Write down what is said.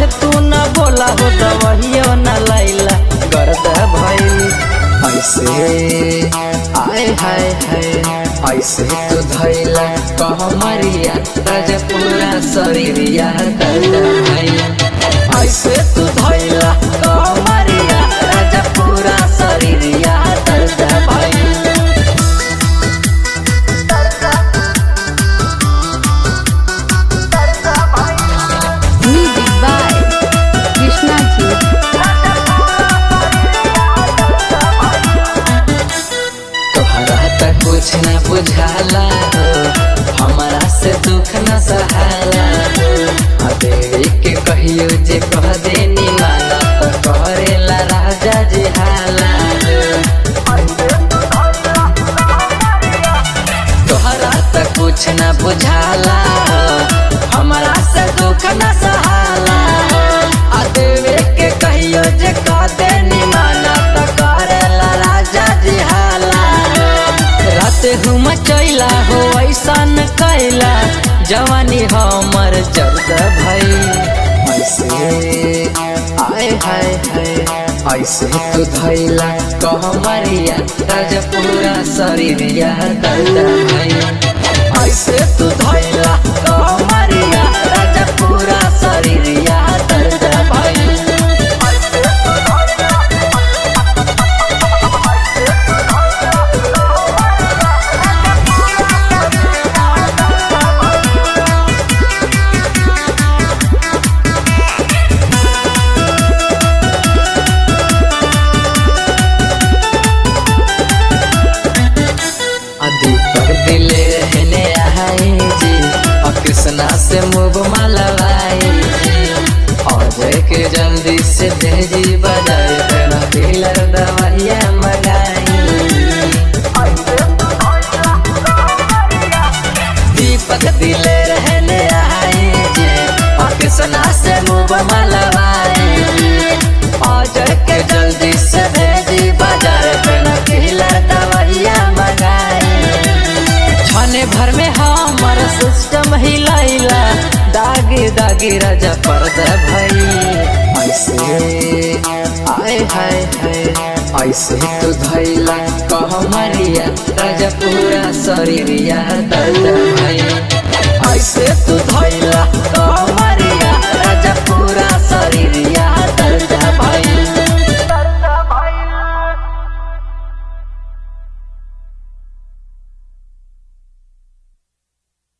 तू न बोला हो दवहियो न लैला गर्द भइल ऐसे आय हाय हाय ऐसे तो धैला कहमरिया राजा पूरा शरीरिया दर्द भैया ऐसे तू धैला कमरिया राजा पूरा शरीरिया दर्द भइल Music by Krishna Ji. तोहरा त कुछ न बुझाला हो हमारा से दुख न सहाला हो आ देवी के कहियो जे कह देनी माना तो करेला राजा जी हाला हो तोहरा त कुछ न बुझाला हो हमारा से दुख न सहाला हो आ देवी के कहियो जे कह देनी माना तो करेला राजा जी हाला हो रात घुम चैला हो ऐसन कैला जवानी हमर जर्द भइल ऐसे आय हाय हाय ऐसे तो धैला कहमरिया राजा पूरा शरीरिया दर्द भैया ऐसे तू धैला कमरिया राजा पूरा शरीरिया दर्द भइल दीपक दिले रहने आए जी और कृष्णा से मुँह मलवाए जी और के जल्दी से भेजी बजाए तेरा डीलर दवाइया मंगाई दीपक दिले रहने आए जी और कृष्णा से मुँह मलवाए अजय के जल्दी से भेजी बाजार पे नकीला दवाइया मंगाए छने भर में हमर सिस्टम हिलैला दागी दागी राजा पर्द भइल ऐसे आय हाय हाय ऐसे तो धैला कहमरिया राजा पूरा शरीरिया दर्द भैया ऐसे तू धैला